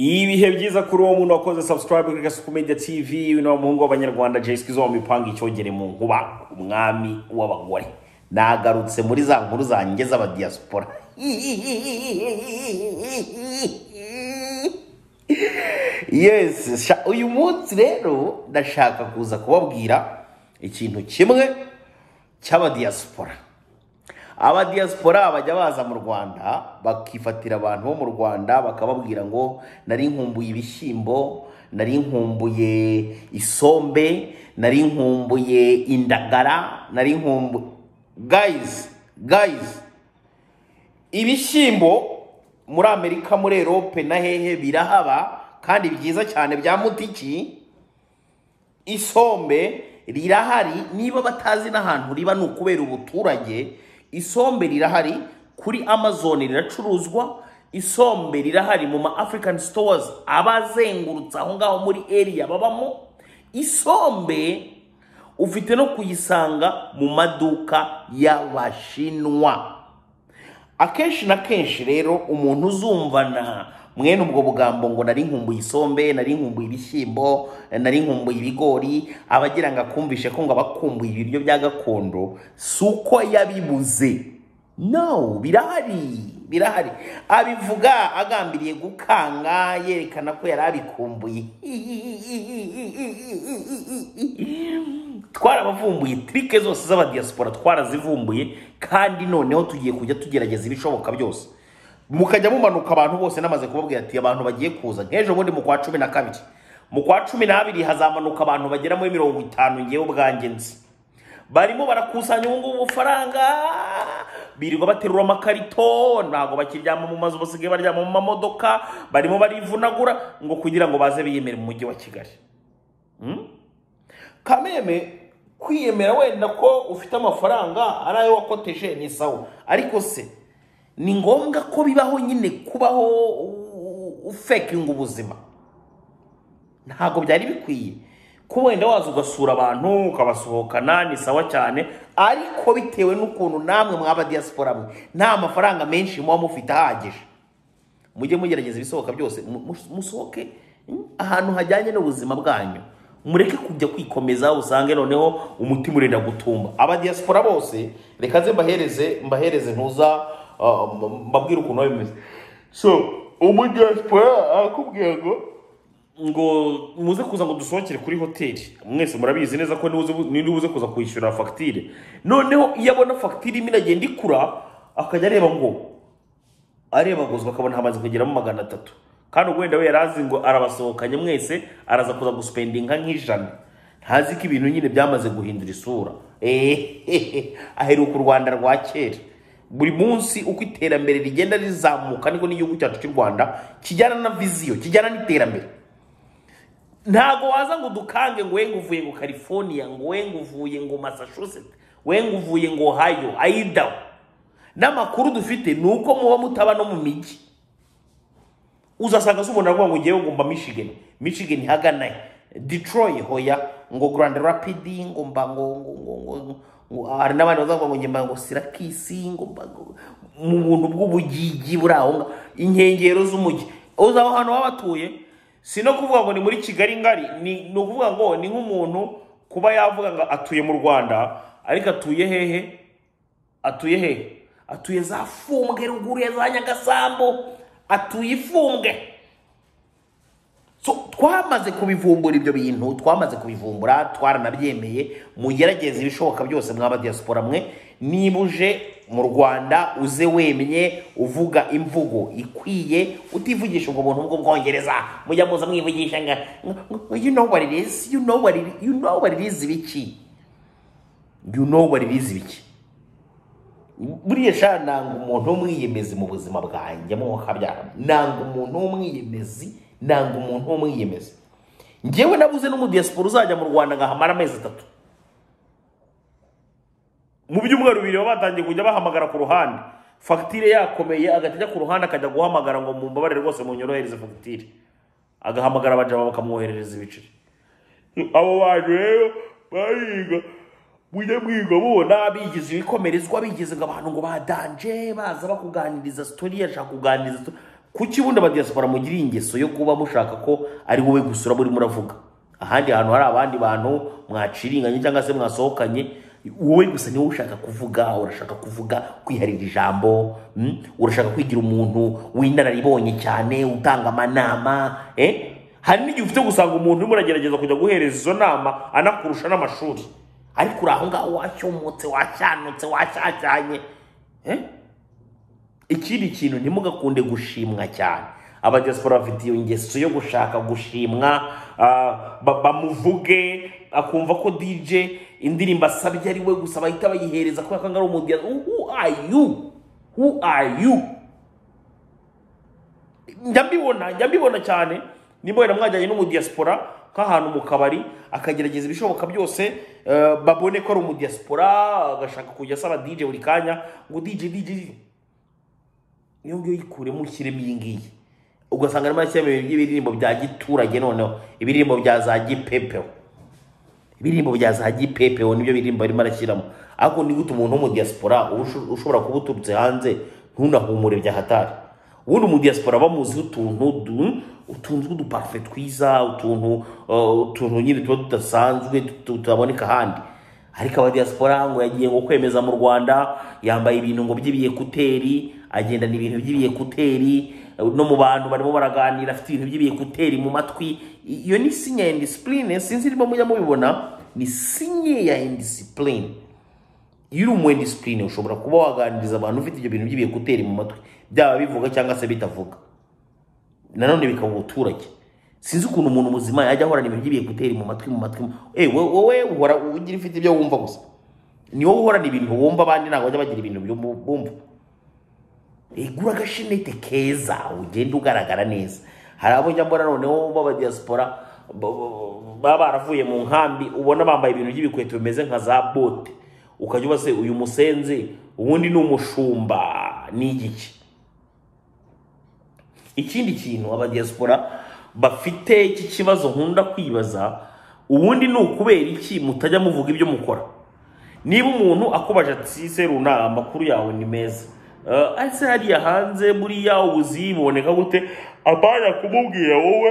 ibihe byiza kuri uwo muntu wakoze subscribe kuri gasuku media tv uno muhungu w'abanyarwanda jesi kizo mipanga icyogere mu nkuba umwami w'abagore nagarutse muri za nkuru zanjye z'abadiyasipora yes sha- uyu munsi rero ndashaka kuza kubabwira ikintu kimwe cy'abadiyasipora abadiyasipora bajya baza mu rwanda bakifatira abantu bo mu rwanda bakababwira ngo nari nkumbuye ibishyimbo nari nkumbuye isombe nari nkumbuye indagara nari nkumbuye gayizi gayizi ibishyimbo muri amerika muri erope na hehe birahaba kandi byiza cyane bya mutiki isombe rirahari niba batazi n'ahantu riba ni ukubera ubuturage isombe rirahari kuri amazon riracuruzwa isombe rirahari mu ma african stores aba azengurutse aho ngaho muri area babamo isombe ufite no kuyisanga mu maduka y'abashinwa akenshi na kenshi rero umuntu uzumvana mwene ubwo bugambo ngo nari nkumbuye isombe nari nkumbuye ibishyimbo nari nkumbuye ibigori abagira ngo akumvishe ko ngo abakumbuye ibiryo bya gakondo si uko yabibuze no birahari birahari abivuga agambiriye gukanga yerekana ko yari abikumbuye twarabavumbuye trike zose z'abadiyasipora twarazivumbuye kandi noneho tugiye kujya tugerageza ibishoboka byose mukajya mumanuka abantu bose namaze kubabwira ati abantu bagiye kuza nk'ejo bundi mu kwa cumi na kabiri mu kwa cumi n'abiri hazamanuka abantu bagera muri mirongo itanu ngewe ubwanjye nzi barimo barakusanya ubu ngubu bufaranga birirwa baterura amakarito ntabwo bakiryama mu mazu basigaye baryama mu mamodoka barimo barivunagura ngo kugira ngo baze biyemere mu mujyi wa kigali kameme kwiyemera wenda ko ufite amafaranga ari ayo wakoteshe ni sawa ariko se ni ngombwa ko bibaho nyine kubaho u- ufekinga ubuzima ntabwo byari bikwiye ko wenda waza ugasura abantu ukabasohokana ni sawa cyane ariko bitewe n'ukuntu namwe mwaba diyasipora mwe nta mafaranga menshi muba mufite ahagije mujye mugerageza ibisohoka byose mu- mu- musohoke mm, ahantu hajyanye n'ubuzima bwanyu mureke kujya kwikomeza usange noneho umutima urenda gutumba abadiyasipora bose reka ze mbahereze mbahereze ntuza uh, m- mbabwire ukuntu biba bimeze so umudiyasipora arakubwira ngo ngo muze kuza ngo dusohokere kuri hoteli mwese murabizi neza ko nibuze- nibuze kuza kwishyura fagitire noneho iyo abona fagitire imwe iragenda ikura akajya areba ngo areba guzwa akabona hamaze kugeramo magana atatu kandi ubwo wenda we yari azi ngo arabasohokanye mwese araza kuza gusupendinga nk'ijana ntazi ko ibintu nyine byamaze guhindura isura ehehe aheruka u rwanda rwa kera buri munsi uko iterambere rigenda rizamuka niko n'igihugu cyacu cy'u rwanda kijyana na viziyo kijyana n'iterambere ntago waza ngo udukange ngo wenga uvuye ngo california ngo wenga uvuye ngo massachusetts wenga uvuye ngo ohio idaho n'amakuru dufite ni uko muba mutaba no mu mijyi uzasanga se umuntu aravuga ngo ngewe ngo mba michigan michigan hagana he detroit hoya ngo grand rapid ngo mba ngo ngo ngo ngo ngo- ngo hari n'abandi bazavuga ngo ngemba ngo sirakisi ngo mba ngo- mu buntu bw'ubugigi buri aho ngaho inkengero z'umujyi uzi aho hantu baba batuye si no kuvuga ngo ni muri kigali ngari ni ni ukuvuga ngo ni nk'umuntu kuba yavuga ngo atuye mu rwanda ariko atuye hehe atuye hehe atuye za fumbwe ruguru ya za nyagasambu atuye ifumbwe so twamaze kubivumbura ibyo bintu twamaze kubivumbura twaranabyemeye mugerageze ibishoboka byose mwaba diaspora mwe niba uje mu rwanda uze wemye uvuga imvugo ikwiye utivugisha ubwo buntu bw'ubwongereza mujya muza mwivugisha nga nga- nga- you know what it is you know what it, you know what it is ibiki you know what it is ibiki buriya sha nanga umuntu w'umwiyemezi mu buzima bwanjye mwuka byara nanga umuntu w'umwiyemezi nanga umuntu w'umwiyemezi ngewe nabuze n'umudiyasipora uzajya mu rwanda ngahamara amezi atatu mu byumweru bibiri baba batangiye kujya bahamagara ku ruhande fagitire yakomeye agahita ajya ku ruhande akajya guhamagara ngo mumbabarire rwose munyorohereze fagitire agahamagara abajama bakamwoherereza ibiceri abo bantu rero bahiga mujye mwiga mubona bigize ibikomerezwa bigize ngo abantu ngo badanje baza bakuganiriza sitori yashaka kuganiriza sitori kuki ubundi abadiyasipora mugiriye ingeso yo kuba mushaka ko ari wowe gusura muri muravuga ahandi hantu hari abandi bantu mwaciringanye cyangwa se mwasohokanye wowe gusa niwe ushaka kuvuga urashaka kuvuga kwiharira ijambo mm? urashaka kwigira umuntu w'inararibonye cyane utanga amanama eh? hari n'igihe ufite gusanga umuntu urimo uragerageza kujya guhereza izo nama anakurusha n'amashuri ariko uri aho ngaho wacyomotse wacyanutse wacyacyanye eh? ikindi kintu ntimugakunde gushimwa cyane abadiaspora bafite iyo ngeso yo gushaka gushimwa ah, ba- bamuvuge akumva ko dj indirimbo asabye ari we gusa bahita bayihereza kubera ko angana umudiya who are you who are you njya mbibona njya mbibona cyane nimba wenda mwajyanye n'umudiyasipora nk'ahantu mu kabari akagerageza ibishoboka byose eh, babone ko ari umudiyasipora agashaka kujya asaba dj buri kanya ngo dj dj niyo ngiyo yikuremo ushyiremo iyi ngiyi ugasanga arimo arashyiramo ibintu by'ibiririmbo bya giturage noneho ibiririmbo bya za gipepeho ibiririmbo bya za gipepeho nibyo biririmbo arimo arashyiramo ariko ni gute umuntu wo mu diaspora uba usho- ushobora kuba uturutse hanze ntunahumure bya hatari ubundi mu diaspora bamuziho utuntu du- utuntu tw'uduparufe twiza utuntu uh, utuntu nyine tuba tudasanzwe tut- tutaboneka ahandi ariko abadiyasipora ngo yagiye ngo kwemeza mu rwanda yambaye ibintu ngo by'ibiyekuteri agendana ibintu by'ibiyekuteri no mu bantu barimo baraganira afite ibintu by'ibiyekuteri mu matwi I- iyo ni sinya ya indisipurine sinzi niba mujya mubibona ni sinya ya indisipurine iyo uri umu indisipurine ushobora kuba waganiriza abantu ufite ibyo bintu by'ibiyekuteri mu matwi byaba bivuga cyangwa se bitavuga nanone bikaba ubuturage sinzi ukuntu umuntu muzima yajya ahorana ibintu by'ibiyekuteri mu matwi mu matwi Eh, we- wowe uhora ugira ufite ibyo wumva gusa ni wowe uhorana ibintu wumva abandi ntabwo bajya bagira ibintu byumva- bumva Eh, gura agashinete keza ugenda ugaragara neza hari abo njya mbona noneho b'abadiyasipora ba- ba- baba baravuye mu nkambi ubona bambaye ibintu by'ibikweto bimeze nka za bote ukajya uba se uyu musenzi ubundi ni umushumba ni igiki ikindi kintu abadiyasipora bafite iki kibazo nkunda kwibaza ubundi ni ukubera iki mutajya muvuga ibyo mukora niba umuntu akubaje ati seruna amakuru yawe ni meza Eh, ese hariya hanze buriya ubuzi buboneka gute abana kumubwira wowe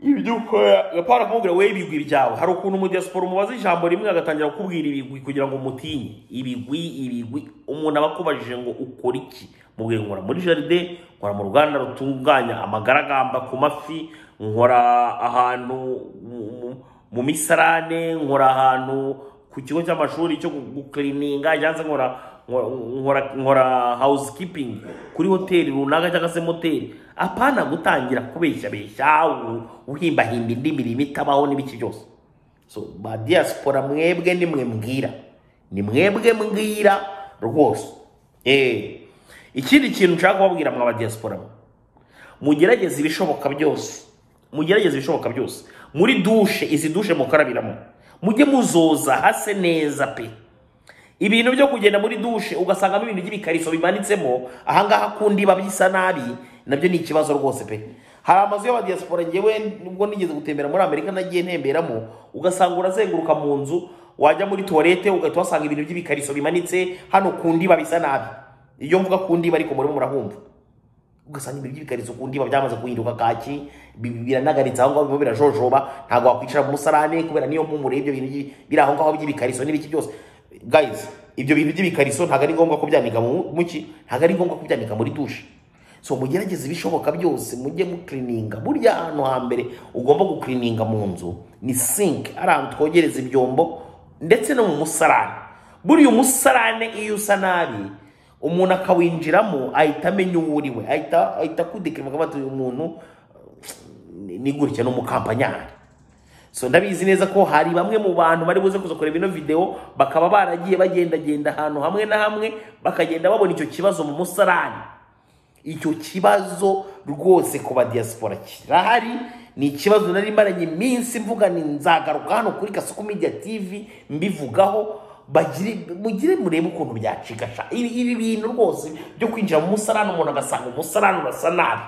ibyo ukora gapara kumubwira wowe ibigwi byawe hari ukuntu umudiyasipora umubaza ijambo rimwe agatangira kukubwira ibigwi kugira ngo umutinye ibigwi ibigwi umuntu aba akubajije ngo ukora iki mubwira nkora muri jaride nkora mu ruganda rutunganya amagaragamba ku mafi nkora ahantu mu- mu- mu misarane nkora ahantu ku kigo cy'amashuri cyo gu- gukirininga cyangwa se nkora nkora- nkora nkora housekeeping kuri hoteli runaka cyangwa se moteri apana gutangira kubeshyabeshya u- uhimbahimba indi mirimo itabaho n'ibiki byose so ba diaspora mwebwe ni mwe mbwira ni mwebwe mbwira rwose eh ikindi kintu nshaka kubabwira mwa ba diaspora mwe mugerageze ibishoboka byose mugerageze ibishoboka byose muri dushe izi dushe mukarabiramo mujye muzoza hase neza pe ibintu byo kugenda muri dushe ugasangamo ibintu by'ibikariso bimanitsemo ahangaha kundi biba bisa nabi nabyo ni ikibazo rwose pe hari amazu y'abadiyasipora ngewe nubwo nigeze gutembera muri amerika nagiye ntemberamo ugasanga urazenguruka mu nzu wajya muri tuwarete ugahita uhasanga ibintu by'ibikariso bimanitse hano kundi biba bisa nabi iyo mvuga kundi ariko murimo murahumva ugasanga ibintu by'ibikariso ku ndiba byamaze guhinduka kaki bi- bi- biranagaritse aho ngaho birimo birajojoba ntabwo wakwicara mu musarane kubera niyo mpumuro y'ibyo bintu by'i- biri aho ngaho by'ibikariso n'ibiki byose guys ibyo bintu by'ibikariso ntabwo ari ngombwa kubyanika mu mu ki ntabwo ari ngombwa kubyanika muri dushe so mugerageze ibishoboka byose mujye mukirininga burya ahantu hambere ugomba gukirininga mu nzu ni sink ari ahantu twogereza ibyombo ndetse no mu musarane buriya umusarane iyo usa nabi umuntu akawinjiramo ahita amenya uwo uri we ahita ahita akudekirima akavuga ati uyu muntu ni- ni gutya ni umukampanyari so ndabizi neza ko hari bamwe mu bantu bari buze kuza kureba ino video bakaba baragiye bagendagenda ahantu hamwe na hamwe bakagenda babona icyo kibazo mu musarani icyo kibazo rwose ku badiyasipora kirahari ni ikibazo nari maranye iminsi mvuga ni nzagaruka hano kuri kasuku media tv mbivugaho bagire mugire murebe ukuntu byacikasha ibi ibi bintu rwose byo kwinjira mu musarani umuntu agasanga umusarani urasa nabi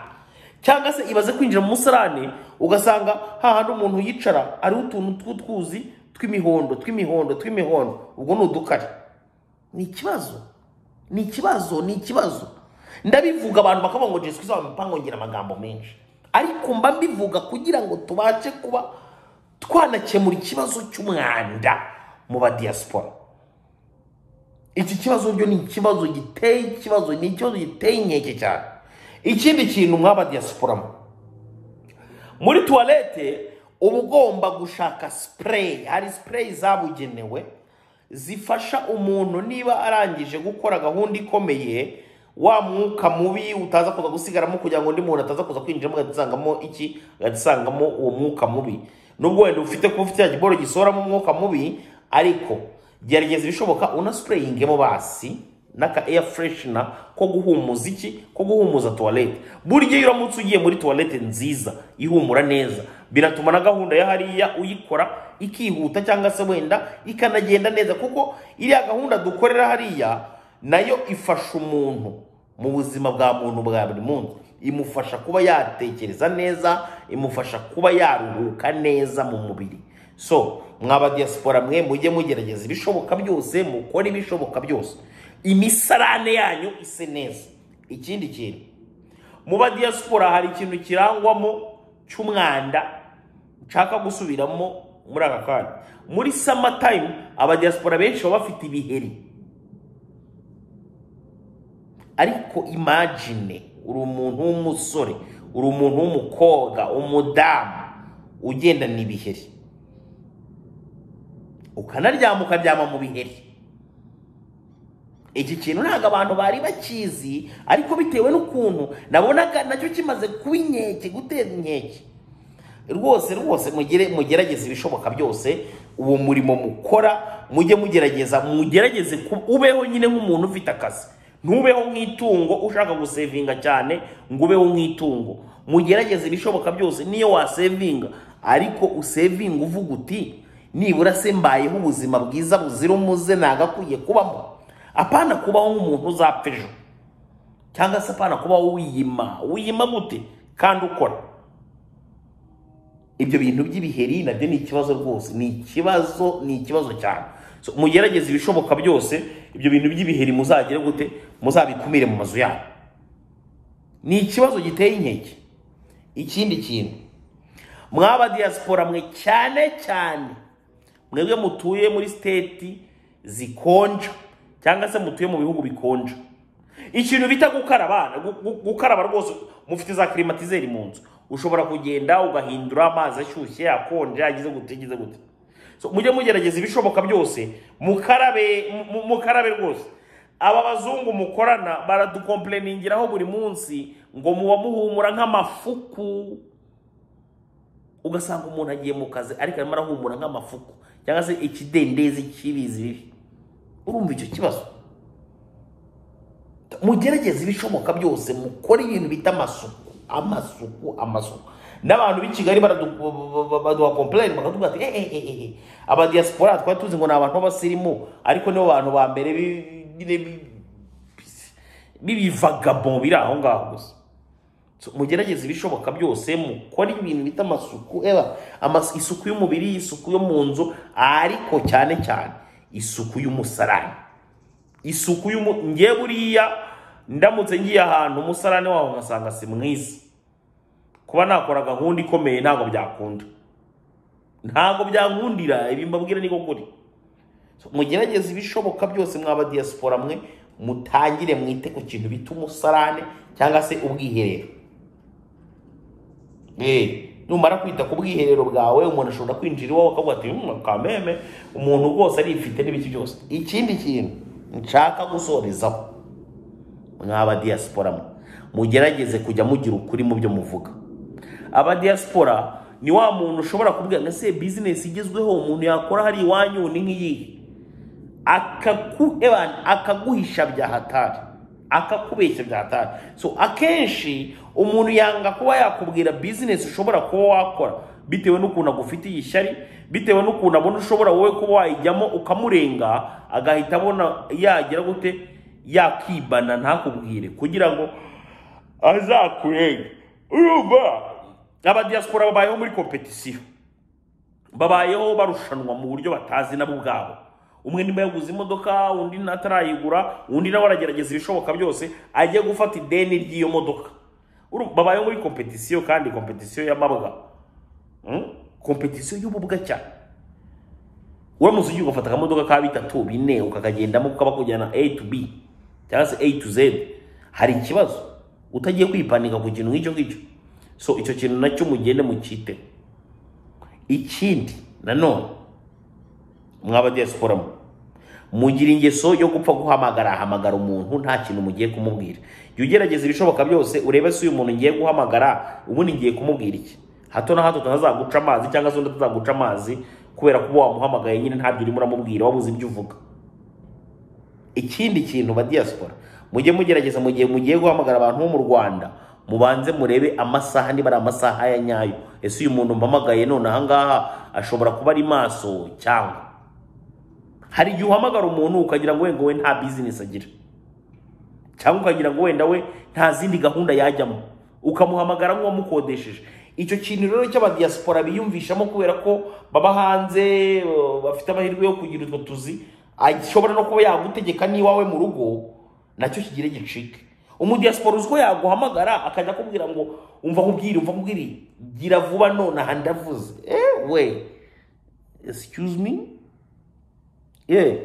cyangwa se ibaze kwinjira mu musarani ugasanga hahandi umuntu yicara ariho utuntu tw'utwuzi tw'imihondo tw'imihondo tw'imihondo ubwo ni udukari ni ikibazo ni ikibazo ni ikibazo ndabivuga abantu bakavuga ngo jesu izaba imipango ngira amagambo menshi ariko mba mbivuga kugira ngo tubashe kuba twanakemura ikibazo cy'umwanda mu badiyasipora iki kibazo byo ni ikibazo giteye ikibazo ni ikibazo giteye inkeke cyane ikindi kintu mwaba diyasiporamo muri tuwarete uba ugomba gushaka sipureyi hari sipureyi zabugenewe zifasha umuntu niba arangije gukora gahunda ikomeye wa mwuka mubi utaza kuza gusigaramo kugira ngo undi muntu ataza kuza kwinjiramo agatisangamo iki agatisangamo uwo mwuka mubi nubwo wenda ufite kuba ufite cya giboro gisohoramo umwuka mubi ariko gerageza ibishoboka unasipureyingemo basi n'aka eya fureshina ko guhumuza iki ko guhumuza tuwarete burya iyo uramutse ugiye muri tuwarete nziza ihumura neza biratuma na gahunda ya hariya uyikora ikihuta cyangwa se wenda ikanagenda neza kuko iriya gahunda dukorera hariya nayo ifasha umuntu mu buzima bwa muntu bwa buri munsi imufasha kuba yatekereza neza imufasha kuba yaruhuka neza mu mubiri so mwaba diyasipora mwe mujye mugerageza ibishoboka byose mukore ibishoboka byose imisarane yanyu ise neza ikindi kintu mu badiyasipora hari ikintu kirangwamo cy'umwanda nshaka gusubiramo muri aka kanya muri sama tayimu abadiyasipora benshi baba bafite ibiheri ariko imagine uri umuntu w'umusore uri umuntu w'umukobwa umudamu ugendana ibiheri ukanaryama ukaryama mu biheri iki kintu ntabwo abantu bari bakizi ariko bitewe n'ukuntu nabonaga nacyo kimaze kuba inkeke gutera inkeke rwose rwose mugere mugerageze ibishoboka byose uwo murimo mukora mujye mugerageza mugerageze ubeho nyine nk'umuntu ufite akazi ntubeho nk'itungo ushaka gusevinga cyane ngo ubeho nk'itungo mugerageze ibishoboka byose niyo wasevinga ariko usevinga uvuga uti nibura se mbayeho ubuzima bwiza buzira umuze ntabwo akwiye kubamo apana kubaho nk'umuntu uzapfa ejo cyangwa se apana kubaho wiyima wiyima gute kandi ukora ibyo bintu by'ibiheri nabyo ni ikibazo rwose ni ikibazo ni ikibazo cyane mugerageze ibishoboka byose ibyo bintu by'ibiheri muzagire gute muzabikumire mu mazu yabo ni ikibazo giteye inkeke ikindi kintu mwaba diyasipora mwe cyane cyane mwebwe mutuye muri siteti zikonja cyangwa se mutuye mu bihugu bikonja ikintu bita gukaraba gukaraba rwose mufite za kirimatizeri mu nzu ushobora kugenda ugahindura amazi ashyushye akonje ageze gute ageze gute mujye mugerageza ibishoboka byose mukarabe mukarabe rwose aba bazungu mukorana baradukompleningiraho buri munsi ngo muba muhumura nk'amafuku ugasanga umuntu agiye mu kazi ariko arimo arahumura nk'amafuku cyangwa se ikidendezi cy'ibizi bibi urumva icyo kibazo mugerageze ibishoboka byose mukore ibintu bita amasuku amasuku amasuku n'abantu b'i kigali baduha kompurayini bakatubwira ati ehehehe abadiyasipora twari tuzi ngo ni abantu b'abasirimu ariko nibo bantu ba mbere b'ibivagabo biri aho ngaho gusa mugerageze ibishoboka byose mukore ibintu bita amasuku isuku y'umubiri isuku yo mu nzu ariko cyane cyane isuku y'umusarani isuku nge buriya ndamutse ngiye ahantu umusarani waho ngasanga si mwiza kuba nakora gahunda ikomeye ntabwo byakunda ntabwo byakundira ibi mbabwira niko kuri mugerageze ibishoboka byose mwaba diyasipora mwe mutangire mwite ku kintu bita umusarane cyangwa se ubwiherero numara kwita ku bwiherero bwawe umuntu ashobora kwinjira iwawe akavuga ati kameme umuntu rwose arifite n'ibiki byose ikindi kintu nshaka gusorezaho mw'abadiyasipora mugerageze kujya mugira ukuri mu byo muvuga abadiyasipora ni wa muntu ushobora kubwira ngo ese bizinesi igezweho umuntu yakora hari iwanyu ni nk'iyihe akaguhisha bya hatari akakubeshya bya hatari so akenshi umuntu yanga kuba yakubwira bizinesi ushobora kuba wakora bitewe n'ukuntu agufitiye ishyari bitewe n'ukuntu abona ushobora wowe kuba wayijyamo ukamurenga agahita abona yagira gute yakibana ntakubwire kugira ngo azakurenge urumva abadiyasipora babayeho muri kompetisiyo babayeho barushanwa mu buryo batazi nabo ubwabo umwe niba yaguze imodoka undi ntatarayigura undi nawe aragerageza ibishoboka byose ajye gufata ideni ry'iyo modoka Uru- babaye muri kompetisiyo kandi kompetisiyo y'amabwa Mm? kompetisiyo y'ububwa cyane uramutse ugiye ugafata akamodoka ka bitatu bine ukakagendamo kaba kujyana a to b cyangwa se a to z hari ikibazo utagiye kwipanika ku kintu nk'icyo ngicyo so icyo kintu nacyo mugende mukite ikindi nanone mwaba diaspora mwe mugira ingeso yo gupfa guhamagara ahamagara umuntu nta kintu mugiye kumubwira jya ugerageza ibishoboka byose urebe se uyu muntu ngiye guhamagara ubundi ngiye kumubwira iki hato na hato tutazaguca amazi cyangwa se undi atazaguca amazi kubera kuba wamuhamagaye nyine ntabyo urimo uramubwira wabuze ibyo uvuga ikindi kintu ba diaspora mujye mugerageza mu gihe mugiye guhamagara abantu bo mu rwanda mubanze murebe amasaha niba ari amasaha ya nyayo ese uyu muntu mpamagaye none ahangaha ashobora kuba ari maso cyangwa hari igihe uhamagara umuntu ukagira ngo wenda we nta bizinesi agira cyangwa ukagira ngo wenda we nta zindi gahunda yajyamo ukamuhamagara nk'uwamukodesheje icyo kintu rero cy'abadiyasipora biyumvishamo kubera ko baba hanze eh, bafite amahirwe yo kugira utwo tuzi ashobora no kuba yagutegeka n'iwawe mu rugo nacyo kigire gicike umudiyasipora uzwi ko yaguhamagara akajya akubwira ngo umva nkubwire umva nkubwire gira vuba nonaha ndavuze ewe excuse me yeah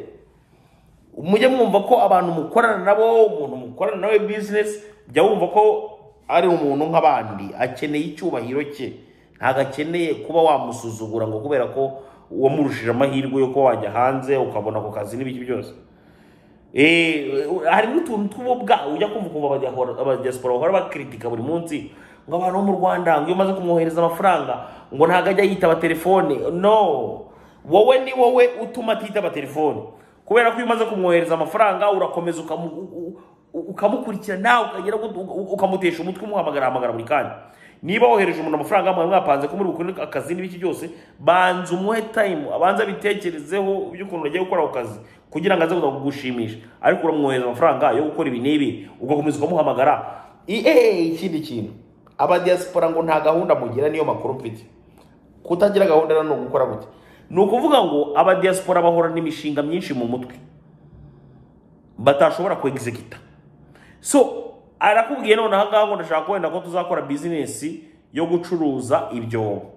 mujye mwumva ko abantu mukorana nabo umuntu mukorana nawe bizinesi jya wumva ko ari umuntu nk'abandi akeneye icyubahiro cye ntabwo akeneye kuba wamusuzugura ngo kubera ko wamurushije amahirwe yo kuba wajya hanze ukabona ako kazi n'ibiki byose Eh, hari n'utuntu tw'ububwa ujya kumva ukumva abadiyahora- abadiyasipora bahora bakritika buri munsi ngo abantu bo mu rwanda ngo iyo umaze kumwohereza amafaranga ngo ntabwo ajya yitaba telefone no wowe ni wowe utuma atitaba telefone kubera ko iyo umaze kumwohereza amafaranga urakomeza ukamu- u- u- ukamukurikira nawe ukagera ngo u- ukamutesha umutwe umuhamagara ahamagara buri kanya niba wohereje umuntu amafaranga mwari mwapanze ko muri bukore akazi n'ibiki byose banza umuhe tayimu abanza abitekerezeho by'ukuntu agiye gukora ako kazi kugira ngo aze kuza kugushimisha ariko uramwohereza amafaranga yo gukora ibi n'ibi ugakomeza ukamuhamagara I- eh, ikindi kintu abadiyasipora ngo nta gahunda mugira niyo makuru mfite kutagira gahunda rero ni ugukora gutya ni ukuvuga ngo abadiyasipora bahorana imishinga myinshi mu mutwe batashobora kwegizegita so arakubwiye none ahangaha ngo ndashaka wenda ko tuzakora bizinesi yo gucuruza ibyobo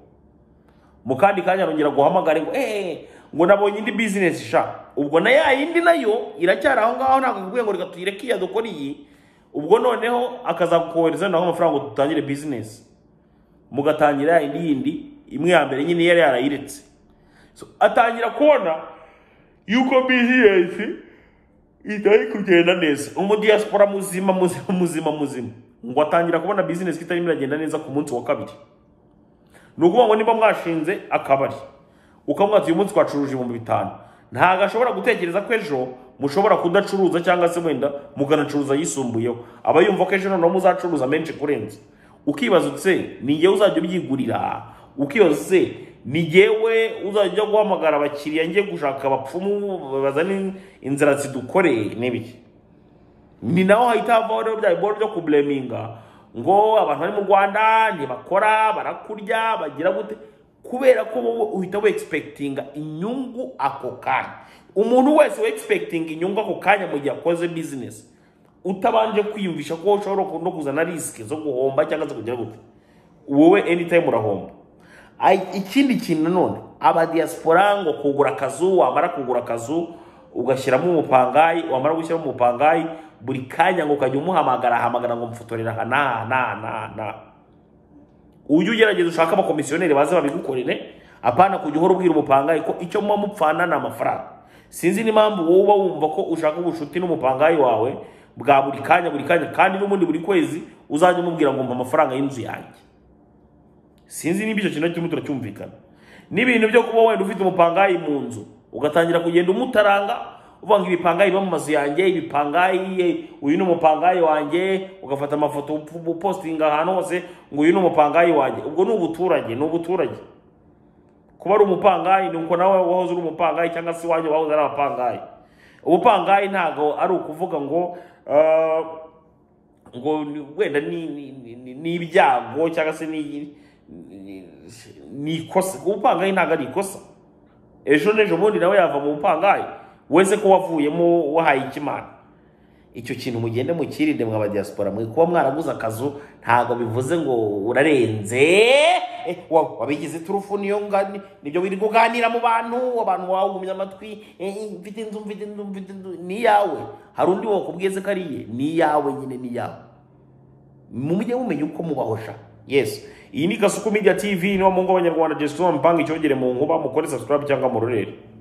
mu kandi kanya arongera guhamagara ngo eee ngo nabonye indi bizinesi sha ubwo na ya yindi nayo iracyari aho ngaho ntabwo akubwiye ngo reka tuyireke iya dukora iyi ubwo noneho akazakohereza naho amafaranga ngo dutangire bizinesi mugatangira ya yindi yindi imwe ya mbere nyine yari yarayiretse so, atangira kubona yuko bizinesi itari kugenda neza umudiyasipora muzima muzima muzima muzima ngo atangira kubona bizinesi itarimo iragenda neza ku munsi wa kabiri ni ukuvuga ngo niba mwashinze akabari ukamwatsa uyu munsi twacuruje ibihumbi bitanu ntabwo ashobora gutekereza ko ejo mushobora kudacuruza cyangwa se wenda muganacuruza yisumbuyeho aba yumva ko ejo noneho muzacuruza menshi kurenza ukibaza utse ni njyewe uzajya ubyigurira ukibaza utse ni njyewe uzajya guhamagara abakiriya njye gushaka abapfumu bazane inzira zidukore n'ibiki ni naho hahita havaho rero bya biboro byo kubureminga ngo abantu bari mu rwanda ntibakora barakurya bagira gute kubera ko wowe uhita wegispekitinga inyungu ako kanya umuntu wese wegispekitinga inyungu ako kanya mu gihe akoze bizinesi utabanje kwiyumvisha ko ushobora no kuzana risike zo guhomba cyangwa se kugira gute wowe anytime urahomba Ay- ikindi kintu nanone abadiyasipora ngo kugura akazu wamara kugura akazu ugashyiramo umupangayi wamara gushyiramo umupangayi buri kanya ngo ukajya umuhamagara ahamagara ngo mfotorera aha n'aha n'aha n'aha n'aha ujye ugerageza ushake abakomisiyoneri baze babigukorere apana kujya uhora ubwira umupangayi ko icyo muba mupfana ni amafaranga sinzi n'impamvu wowe uba wumva ko ushaka ubucuti n'umupangayi wawe bwa buri kanya buri kanya kandi n'ubundi buri kwezi uzajya umubwira ngo mpa amafaranga y'inzu yanjye sinzi niba icyo kintu kirimo turacyumvikana n'ibintu byo kuba wenda ufite umupangayi mu nzu ugatangira kugenda umutaranga uvuga ngo ibipangayi biba mu mazu yanjye ibipangayi eh, uyu ni umupangayi wanjye ugafata amafoto up- upostinga ahantu hose ngo uyu ni umupangayi wanjye ubwo ni ubuturage ni ubuturage kuba ari umupangayi ni uko nawe wahoze uri umupangayi cyangwa se iwanjye wahoze ari abapangayi ubupangayi ntabwo ari ukuvuga ngo ah, ngo ni- wenda ni- ni- ni ni- ni ibyago cyangwa se ni ni- ni ikosa kuba upangaye ntabwo ari ikosa ejo n'ejo bundi nawe yava mu bupangayi wese ko wavuyemo wahaye ikimana icyo kintu mugende mukirinde mwa badiyasipora mwe kuba mwaraguze akazu ntabwo bivuze ngo urarenze Eh, wa- wabigize iturufu niyo ngani nibyo wirirwa uganira mu bantu abantu wawugumya amatwi eh, eh, mfite inzu mfite inzu mfite inzu ni iyawe hari undi wakubwize ko ari iye ni iyawe nyine ni iyawe mujye mumenya uko mubahosha yesu iyi ni gasuku media tv niba mu ngo abanyarwanda jesu mpanga icyogere mu nkuba mukore subscribe cyangwa murorere